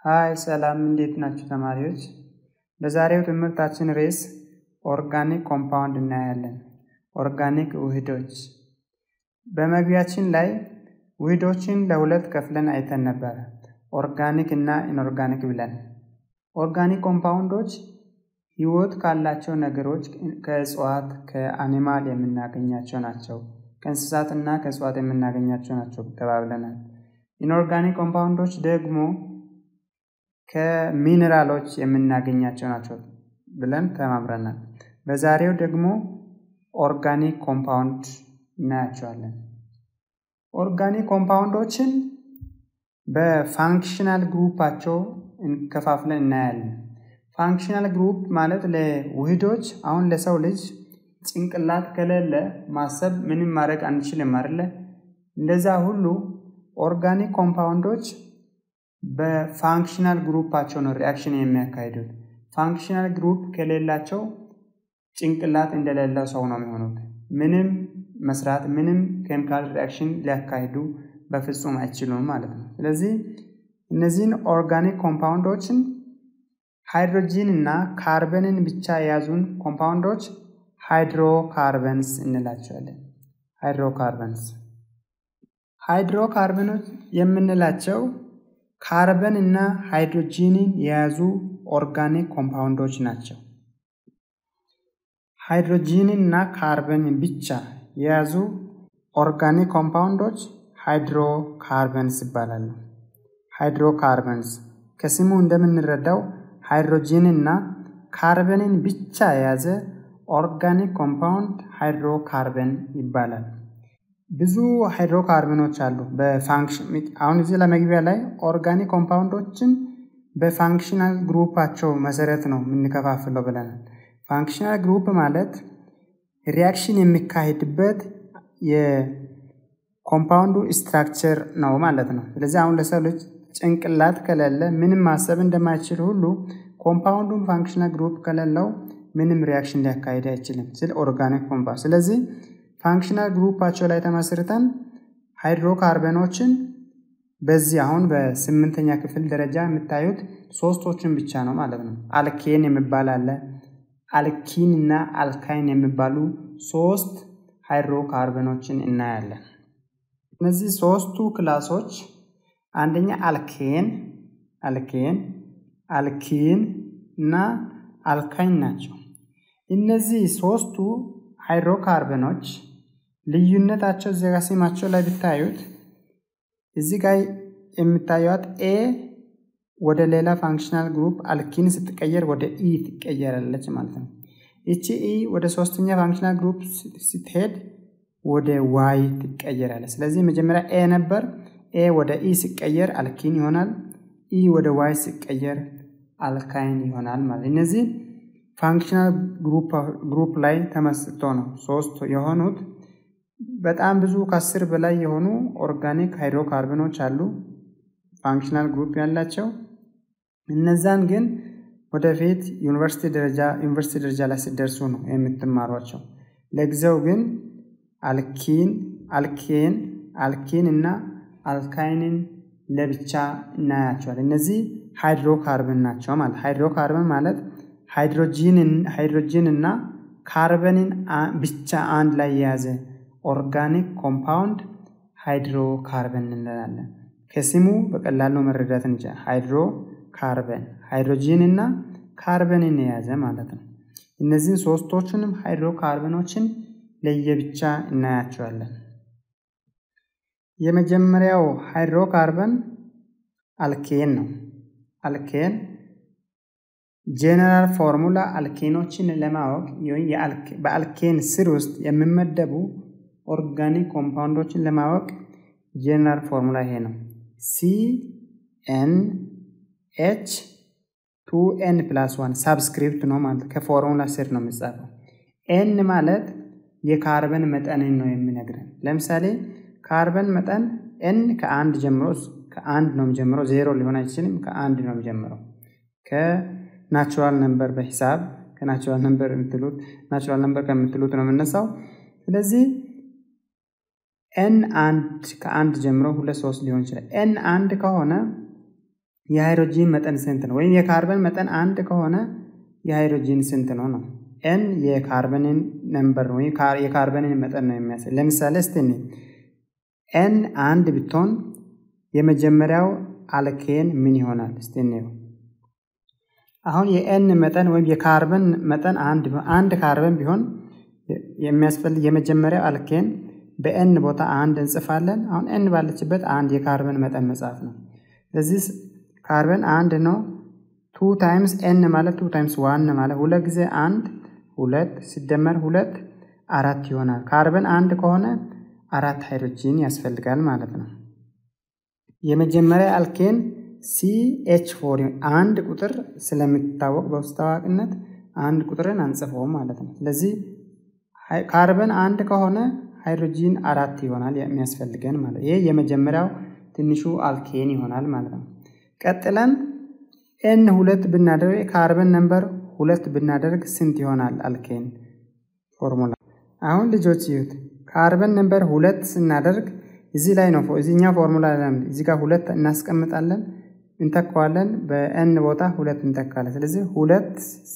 ሃይ ሰላም እንዴት ናችሁ ተማሪዎች? በዛሬው ትምህርታችን ርዕስ ኦርጋኒክ ኮምፓውንድ እናያለን። ኦርጋኒክ ውህዶች። በመግቢያችን ላይ ውህዶችን ለሁለት ከፍለን አይተን ነበረ፣ ኦርጋኒክ እና ኢንኦርጋኒክ ብለን። ኦርጋኒክ ኮምፓውንዶች ህይወት ካላቸው ነገሮች ከእጽዋት፣ ከአኒማል የምናገኛቸው ናቸው። ከእንስሳት እና ከእጽዋት የምናገኛቸው ናቸው ተባብለናል። ኢንኦርጋኒክ ኮምፓውንዶች ደግሞ ከሚኔራሎች የምናገኛቸው ናቸው ብለን ተማምረናል። በዛሬው ደግሞ ኦርጋኒክ ኮምፓውንድ እናያቸዋለን። ኦርጋኒክ ኮምፓውንዶችን በፋንክሽናል ግሩፓቸው እንከፋፍለን እናያለን። ፋንክሽናል ግሩፕ ማለት ለውህዶች አሁን ለሰው ልጅ ጭንቅላት ከሌለ ማሰብ ምንም ማድረግ አንችልም አይደለ? እንደዛ ሁሉ ኦርጋኒክ ኮምፓውንዶች በፋንክሽናል ግሩፓቸው ነው ሪያክሽን የሚያካሂዱት። ፋንክሽናል ግሩፕ ከሌላቸው ጭንቅላት እንደሌለው ሰው ነው የሚሆኑት። ምንም መስራት ምንም ኬሚካል ሪያክሽን ሊያካሂዱ በፍጹም አይችሉም ማለት ነው። ስለዚህ እነዚህን ኦርጋኒክ ኮምፓውንዶችን ሃይድሮጂን እና ካርበንን ብቻ የያዙን ኮምፓውንዶች ሃይድሮካርበንስ እንላቸዋለን። ሃይድሮካርበንስ ሃይድሮካርበኖች የምንላቸው ካርበን እና ሃይድሮጂንን የያዙ ኦርጋኒክ ኮምፓውንዶች ናቸው። ሃይድሮጂንን እና ካርበንን ብቻ የያዙ ኦርጋኒክ ኮምፓውንዶች ሃይድሮካርበንስ ይባላሉ። ሃይድሮካርበንስ ከስሙ እንደምንረዳው ሃይድሮጂን እና ካርበንን ብቻ የያዘ ኦርጋኒክ ኮምፓውንድ ሃይድሮካርበን ይባላል። ብዙ ሃይድሮካርበኖች አሉ። በፋንክሽን አሁን እዚህ ለመግቢያ ላይ ኦርጋኒክ ኮምፓውንዶችን በፋንክሽናል ግሩፓቸው መሰረት ነው የምንከፋፍለው ብለናል። ፋንክሽናል ግሩፕ ማለት ሪያክሽን የሚካሄድበት የኮምፓውንዱ ስትራክቸር ነው ማለት ነው። ስለዚህ አሁን ለሰው ልጅ ጭንቅላት ከሌለ ምንም ማሰብ እንደማይችል ሁሉ ኮምፓውንዱን ፋንክሽናል ግሩፕ ከሌለው ምንም ሪያክሽን ሊያካሂድ አይችልም። ስለ ኦርጋኒክ ኮምፓውንድ ስለዚህ ፋንክሽናል ግሩፓቸው ላይ ተመስርተን ሃይድሮካርበኖችን በዚህ አሁን በስምንተኛ ክፍል ደረጃ የምታዩት ሶስቶችን ብቻ ነው ማለት ነው። አልኬን የሚባል አለ። አልኪን እና አልካይን የሚባሉ ሶስት ሃይድሮካርበኖችን እናያለን። እነዚህ ሶስቱ ክላሶች አንደኛ አልኬን፣ አልኬን፣ አልኪን እና አልካይን ናቸው። እነዚህ ሶስቱ ሃይድሮካርበኖች ልዩነታቸው እዚህ ጋር ስማቸው ላይ ብታዩት እዚህ ጋር የምታዩት ኤ ወደ ሌላ ፋንክሽናል ግሩፕ አልኪን ስትቀየር ወደ ኢ ትቀየራለች ማለት ነው። ይቺ ኢ ወደ ሶስተኛ ፋንክሽናል ግሩፕ ስትሄድ ወደ ዋይ ትቀየራለች። ስለዚህ መጀመሪያ ኤ ነበር። ኤ ወደ ኢ ሲቀየር አልኪን ይሆናል። ኢ ወደ ዋይ ሲቀየር አልካይን ይሆናል ማለት እነዚህ ፋንክሽናል ግሩፕ ላይ ተመስርቶ ነው ሶስት የሆኑት። በጣም ብዙ ከአስር በላይ የሆኑ ኦርጋኒክ ሃይድሮካርበኖች አሉ ፋንክሽናል ግሩፕ ያላቸው። እነዛን ግን ወደፊት ዩኒቨርሲቲ ደረጃ ዩኒቨርሲቲ ደረጃ ላይ ሲደርሱ ነው የምትማሯቸው። ለጊዜው ግን አልኪን፣ አልኬን፣ አልኪን እና አልካይንን ለብቻ እናያቸዋል። እነዚህ ሃይድሮካርበን ናቸው ማለት ሃይድሮካርበን ማለት ሃይድሮጂን እና ካርበንን ብቻ አንድ ላይ የያዘ ኦርጋኒክ ኮምፓውንድ ሃይድሮካርበን እንላለን። ከስሙ በቀላሉ መረዳት እንችላል። ሃይድሮ ካርበን ሃይድሮጂን እና ካርበንን የያዘ ማለት ነው። እነዚህን ሶስቶቹንም ሃይድሮካርበኖችን ለየብቻ እናያቸዋለን። የመጀመሪያው ሃይድሮካርበን አልኬን ነው። አልኬን ጄኔራል ፎርሙላ አልኬኖችን ለማወቅ በአልኬን ስር ውስጥ የሚመደቡ ኦርጋኒክ ኮምፓውንዶችን ለማወቅ ጄኔራል ፎርሙላ ይሄ ነው። ሲ ኤን ኤች ቱ ኤን ፕላስ ዋን ሳብስክሪፕት ነው ማለት ከፎርሙላ ስር ነው የሚጻፈው። ኤን ማለት የካርበን መጠንን ነው የሚነግረን። ለምሳሌ ካርበን መጠን ኤን ከአንድ ጀምሮ ከአንድ ነው የሚጀምረው። ዜሮ ሊሆን አይችልም። ከአንድ ነው የሚጀምረው። ከናቹራል ነምበር በሂሳብ ከናቹራል ነምበር የምትሉት ናቹራል ነምበር ከምትሉት ነው የምነሳው። ስለዚህ ኤን አንድ ከአንድ ጀምሮ ሁለት ሶስት ሊሆን ይችላል። ኤን አንድ ከሆነ የሃይድሮጂን መጠን ስንት ነው? ወይም የካርበን መጠን አንድ ከሆነ የሃይድሮጂን ስንት ነው ነው። ኤን የካርበንን ነምበር ነው የካርበንን መጠን ነው የሚያሳይ። ለምሳሌ እስቲ ኤን አንድ ብትሆን የመጀመሪያው አልኬን ምን ይሆናል? እስቲ እንየው። አሁን የኤን መጠን ወይም የካርበን መጠን አንድ አንድ ካርበን ቢሆን የሚያስፈልግ የመጀመሪያው አልኬን በኤን ቦታ አንድ እንጽፋለን። አሁን ኤን ባለችበት አንድ የካርበን መጠን መጻፍ ነው። ስለዚህ ካርበን አንድ ነው። ቱ ታይምስ ኤን ማለት ቱ ታይምስ ዋን ማለት ሁለት ጊዜ አንድ ሁለት ሲደመር ሁለት አራት ይሆናል። ካርበን አንድ ከሆነ አራት ሃይድሮጂን ያስፈልጋል ማለት ነው። የመጀመሪያ አልኬን ሲኤች ፎር አንድ ቁጥር ስለሚታወቅ በውስጥ ታዋቂነት አንድ ቁጥርን አንጽፈውም ማለት ነው። ስለዚህ ካርበን አንድ ከሆነ ሃይድሮጂን አራት ይሆናል የሚያስፈልገን ማለት ይሄ የመጀመሪያው ትንሹ አልኬን ይሆናል ማለት ነው። ቀጥለን ኤን ሁለት ብናደርግ ካርበን ነምበር ሁለት ብናደርግ ስንት ይሆናል? አልኬን ፎርሙላ አሁን ልጆች ይዩት። ካርበን ነምበር ሁለት ስናደርግ እዚህ ላይ ነው እዚህኛው ፎርሙላ እዚህ ጋር ሁለት እናስቀምጣለን እንተካዋለን። በኤን ቦታ ሁለት እንተካለን። ስለዚህ ሁለት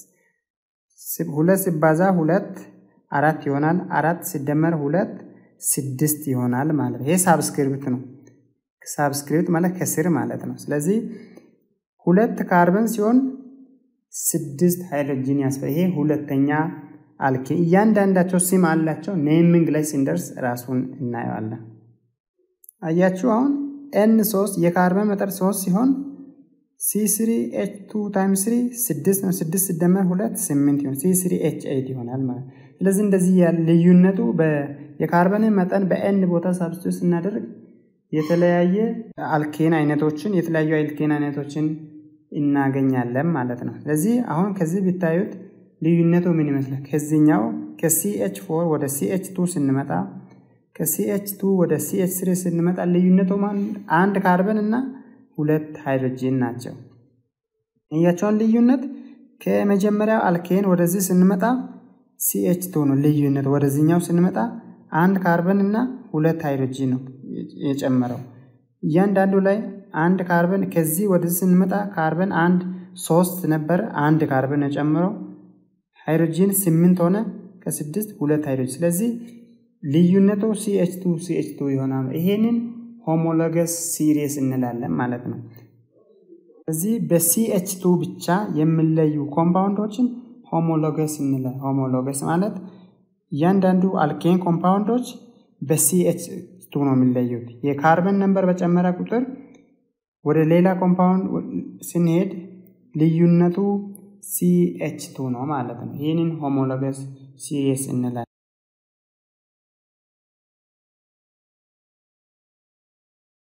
ሁለት ሲባዛ ሁለት አራት ይሆናል። አራት ሲደመር ሁለት ስድስት ይሆናል ማለት ነው። ይሄ ሳብስክሪፕት ነው። ሳብስክሪፕት ማለት ከስር ማለት ነው። ስለዚህ ሁለት ካርበን ሲሆን ስድስት ሃይድሮጂን ያስፈልጋል። ይሄ ሁለተኛ አልኬን እያንዳንዳቸው ስም አላቸው። ኔሚንግ ላይ ስንደርስ ራሱን እናየዋለን። አያችሁ አሁን ኤን ሶስት የካርበን መጠን ሶስት ሲሆን ሲ ስሪ ኤች ቱ ታይምስ ስሪ ስድስት ነው። ስድስት ሲደመር ሁለት ስምንት ይሆን ሲ ስሪ ኤች ኤይት ይሆናል ማለት ነው። ስለዚህ እንደዚህ ያለ ልዩነቱ የካርበንን መጠን በኤን ቦታ ሳብስቲቱት ስናደርግ የተለያየ አልኬን አይነቶችን የተለያዩ አልኬን አይነቶችን እናገኛለን ማለት ነው። ስለዚህ አሁን ከዚህ ቢታዩት ልዩነቱ ምን ይመስላል? ከዚህኛው ከሲኤች ፎር ወደ ሲኤች ቱ ስንመጣ ከሲኤች ቱ ወደ ሲኤች ስሪ ስንመጣ ልዩነቱ አንድ ካርበን እና ሁለት ሃይድሮጂን ናቸው። እያቸውን ልዩነት ከመጀመሪያው አልኬን ወደዚህ ስንመጣ ሲኤች ቱ ነው ልዩነት። ወደዚህኛው ስንመጣ አንድ ካርበን እና ሁለት ሃይድሮጂን ነው የጨመረው። እያንዳንዱ ላይ አንድ ካርበን ከዚህ ወደዚህ ስንመጣ ካርበን አንድ ሶስት ነበር፣ አንድ ካርበን የጨመረው ሃይድሮጂን ስምንት ሆነ። ከስድስት ሁለት ሃይድሮጂን። ስለዚህ ልዩነቱ ሲኤች ቱ ሲኤች ቱ ይሆናል። ይሄንን ሆሞሎገስ ሲሪስ እንላለን ማለት ነው። እዚህ በሲኤች ቱ ብቻ የሚለዩ ኮምፓውንዶችን ሆሞሎገስ እንላለን። ሆሞሎገስ ማለት እያንዳንዱ አልኬን ኮምፓውንዶች በሲኤች ቱ ነው የሚለዩት። የካርበን ነምበር በጨመረ ቁጥር ወደ ሌላ ኮምፓውንድ ስንሄድ ልዩነቱ ሲኤች ቱ ነው ማለት ነው። ይህንን ሆሞሎገስ ሲሪስ እንላለን።